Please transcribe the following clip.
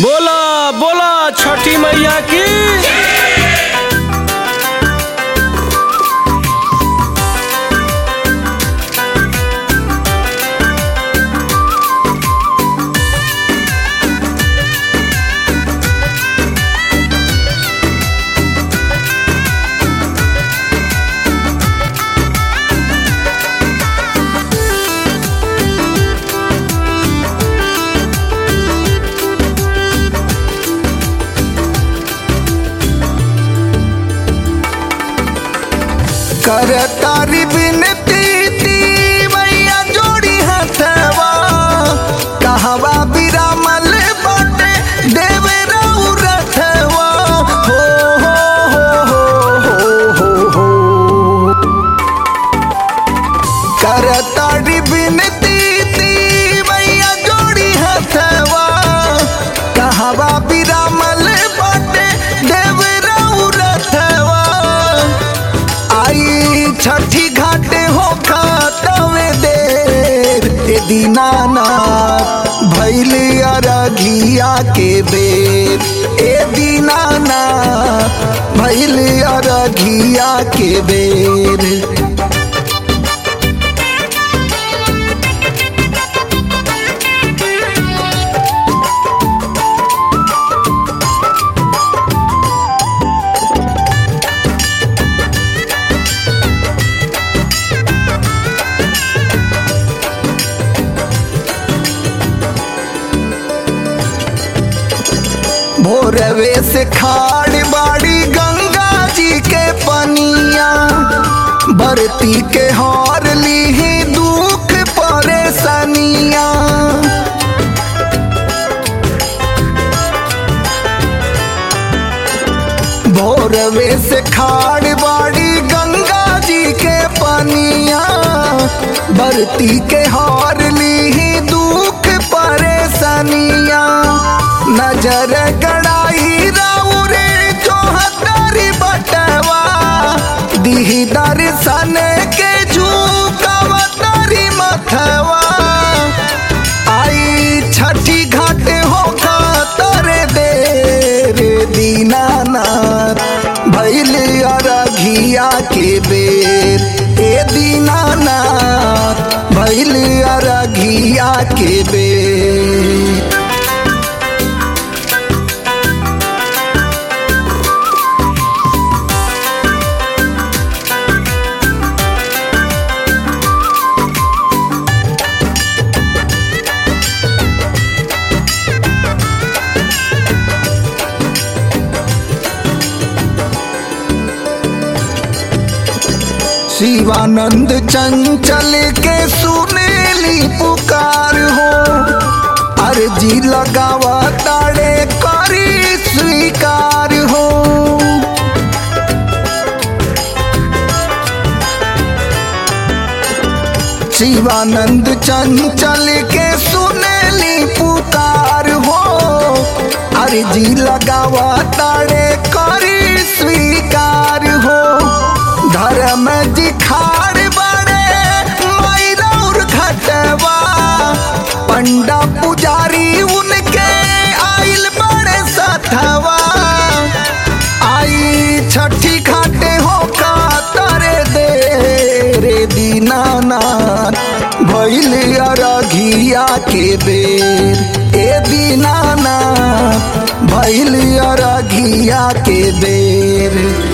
बोला बोला छठी मैया की कर तारी बिनती ती मैया जोड़ी हथवा कहवा बिरामल बाटे देवे रहू रथवा हो हो हो हो हो हो कर तारी बिनती ती मैया जोड़ी हथवा कहवा बिरामल बाटे देवे रहू रथवा आई छठी घाटे हो खातवे देर ए दीनाना भैल अरघिया के बेर ए दीनाना भैल अरघिया के बेर भोरवे से खाड़ बाड़ी गंगा जी के पनिया बरती के हार ली दुख परेशानिया भोरवे से खाड़ बाड़ी गंगा जी के पनिया बरती के हार ली दुख परेशानिया नजर गड़ाई राउरे चौहत्तरी बटवा दिही दर्शन के झूकवतरी मथवा आई छठी घाट हो तरे देर दीनानाथ भैल अरघिया के बेर ए दीनानाथ भैल अरघिया के बेर शिवानंद चंचल के सुनेली पुकार हो अर्जी लगावा ताड़े करी स्वीकार हो शिवानंद चंचल के सुनेली पुकार हो अर्जी लगावा ताड़े करी स्वीकार हो धर्म जिखाड़ बड़े मैरौर घटवा पंडा पुजारी उनके आइल बड़े सथवा आई छठी घाटे हो का तरे दे रे दीनानाथ भैल अरघिया के बेर ए दीनानाथ भैल अरघिया के बेर